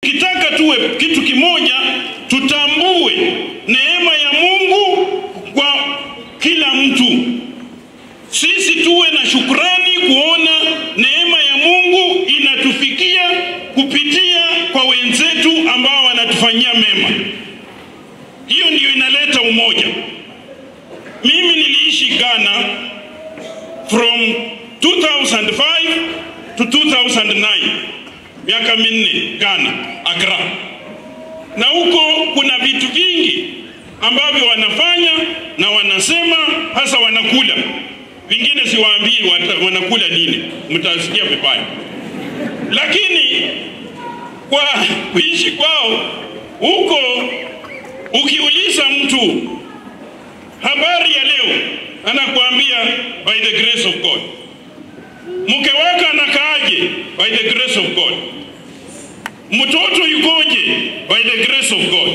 kitaka tuwe kitu kimoja, tutambue neema ya Mungu kwa kila mtu. Sisi tuwe na shukrani kuona neema ya Mungu inatufikia kupitia kwa wenzetu ambao wanatufanyia mema. Hiyo ndiyo inaleta umoja. Mimi niliishi Ghana from 2005 to 2009, miaka minne Ghana, Accra, na huko kuna vitu vingi ambavyo wanafanya na wanasema, hasa wanakula vingine, siwaambii wata- wanakula nini, mtasikia vibaya, lakini kwa kuishi kwao huko, ukiuliza mtu habari ya leo, anakuambia by the grace of God. Mke wake anakaaje? By the grace of God. Mtoto yukoje? By the grace of God.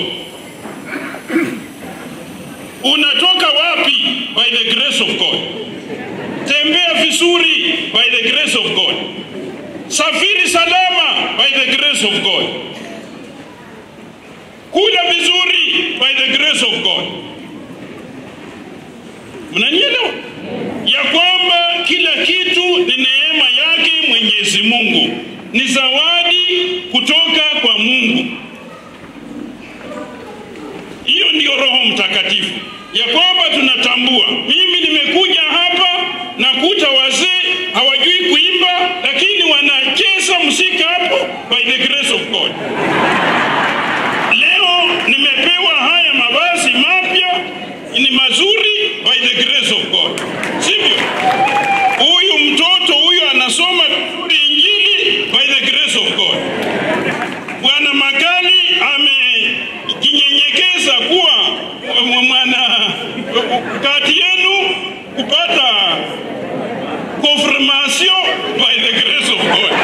Unatoka wapi? By the grace of God. Tembea vizuri? By the grace of God. Safiri salama? By the grace of God. Kula vizuri? By the grace of God. Mnanielewa? Ya kwamba kila kitu ni neema yake Mwenyezi Mungu, ni zawadi kutoka kwa Mungu. Hiyo ndiyo Roho Mtakatifu, ya kwamba tunatambua. Mimi nimekuja hapa nakuta wazee hawajui kuimba, lakini wanacheza muziki hapo by the grace of God. Leo nimepewa haya mavazi mapya ni mazuri by the grace of God, sivyo? Huyu mtoto huyu anasoma vizuri Injili by the grace of God. Bwana Makali amejinyenyekeza kuwa mwana kati yenu kupata confirmation by the grace of God.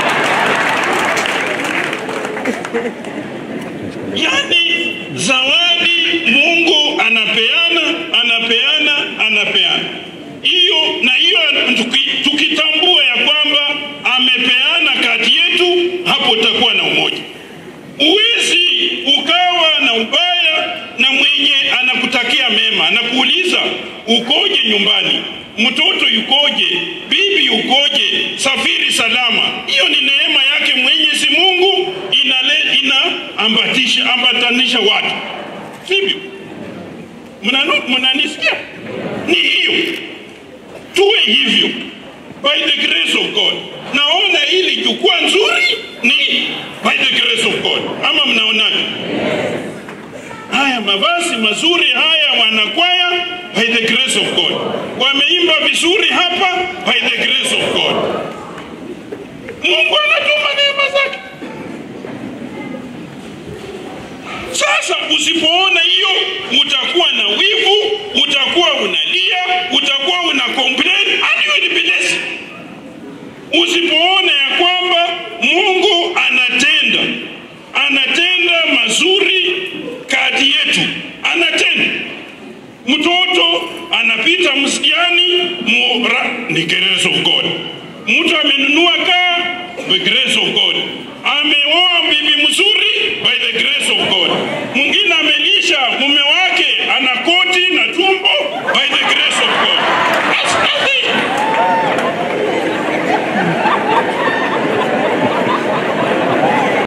Yani zawadi Mungu anapeana, anapeana, anapeana. Hiyo na hiyo tuki- tukitambua ya kwamba amepeana kati yetu, hapo utakuwa na umoja. Uwezi ukawa na ubaya na mwenye anakutakia mema, anakuuliza ukoje nyumbani, mtoto yukoje, bibi yukoje, safiri salama. Hiyo ni neema yake Mwenyezi Mungu inale inaambatisha ambatanisha watu, sivyo? Mnanu- Mnanisikia? Ni hiyo, tuwe hivyo by the grace of God. Naona hili jukwaa nzuri ni by the grace of God, ama mnaonaje? Haya mavazi mazuri haya wanakwaya by the grace of God, wameimba vizuri hapa by the grace of God. Mungu anatuma neema zake. Sasa usipoona hiyo, utakuwa na wivu, utakuwa unalia, utakuwa una complain and you will be less. Usipoona ya kwamba Mungu anatenda, anatenda mazuri kati yetu, anatenda. Mtoto anapita msikiani, mura, ni grace of God. Mtu amenunua kaa, by grace of God. Ameoa bibi mzuri, by the grace of God. Mwingine amelisha mume wake, ana koti na tumbo, by the grace of God. That's nothing.